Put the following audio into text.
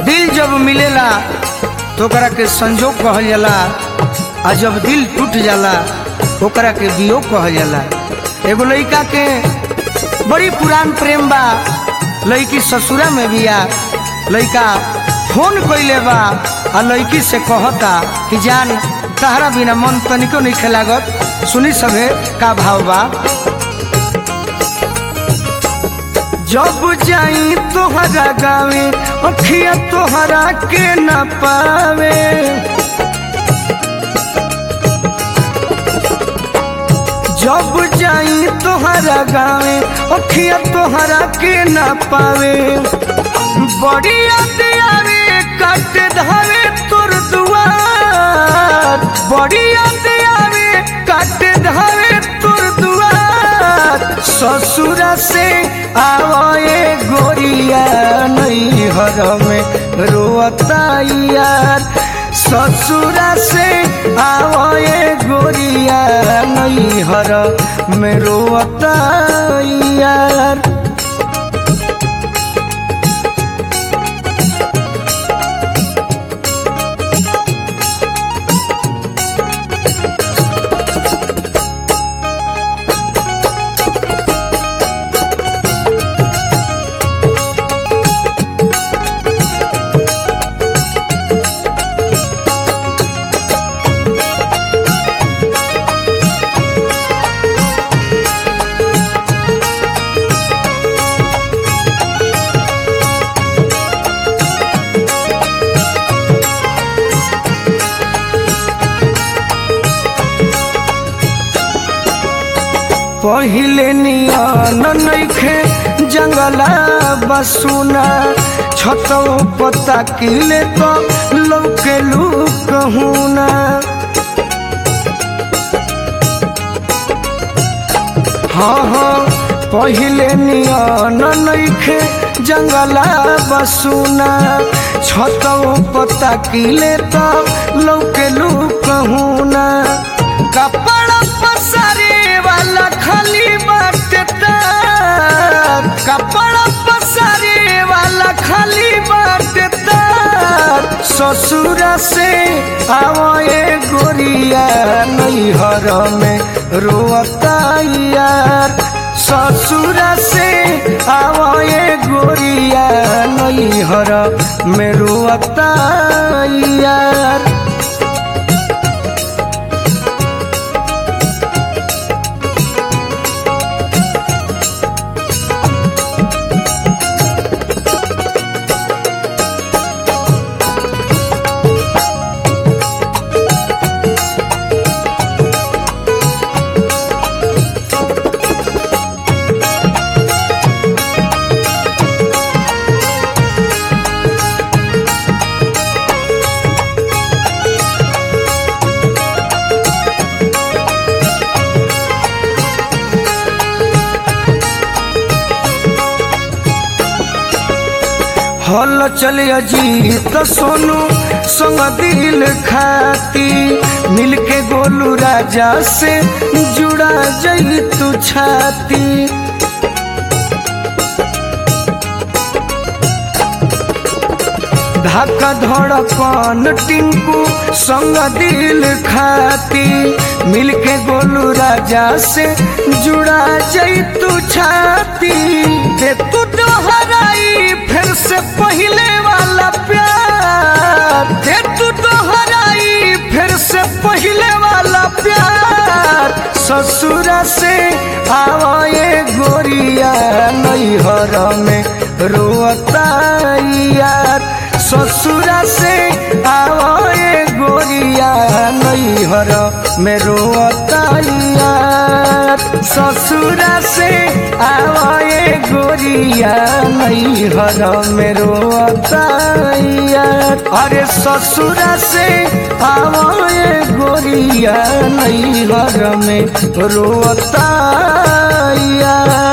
दिल जब मिलेला तो ओकरा के संजोग कहल जाला आ जब दिल टूट जाला ओकरा के वियोग कहल जाला एगो लड़का के बड़ी पुरान प्रेम बा लड़की ससुरा में बिया लड़का फोन कइले बा आ लड़की से कहता कि जान तहरा बिना मन तनिको नहीं खेलागत सुनी सभे का भाव बा जब जाई तोहरा गावे अखिया तोहरा के न पावे जब जाई तोहरा गावे अखिया तोहरा के न पावे बड़ी याद आवे कट धावे तोर दुआर बड़ी याद आवे कट धावे तोर दुआर ससुरा से आवे गोरिया नहीं हर में रोता यार ससुरा से आवे गोरिया नहीं हर में रोता यार पहिले नियन नइखे जंगला बसुना छतो पता किले तो लौके लूक हुना हाँ हाँ पहिले नियन नइखे जंगला बसुना छतो पता किले तो लौके लूक हुना कपड़ा पसारे वाला खाली बाटे तार कपड़ा पसारे वाला खाली बाटे तार ससुरा से आवे गोरिया नैहर में रोता यार ससुरा से आवे गोरिया नैहर में रोता यार हल चल अजीत सोनू संग दिल खाती मिलके गोलू राजा से जुड़ा जई तू छाती धक्का धड़कन टिंकू संग दिल खाती मिलके गोलू राजा से जुड़ा जई तू छाती दे तू दोहराई फिर से पहले वाला प्यार दे तू दोहराई फिर से पहले वाला प्यार ससुरा से आवे गोरिया नैहर में रोता यार ससुरा से आवे गोरिया नैहर में रोता यार ससुरा से आवे गोरिया नैहर में रोता यार अरे ससुरा से आवे गोरिया नैहर में रोता यार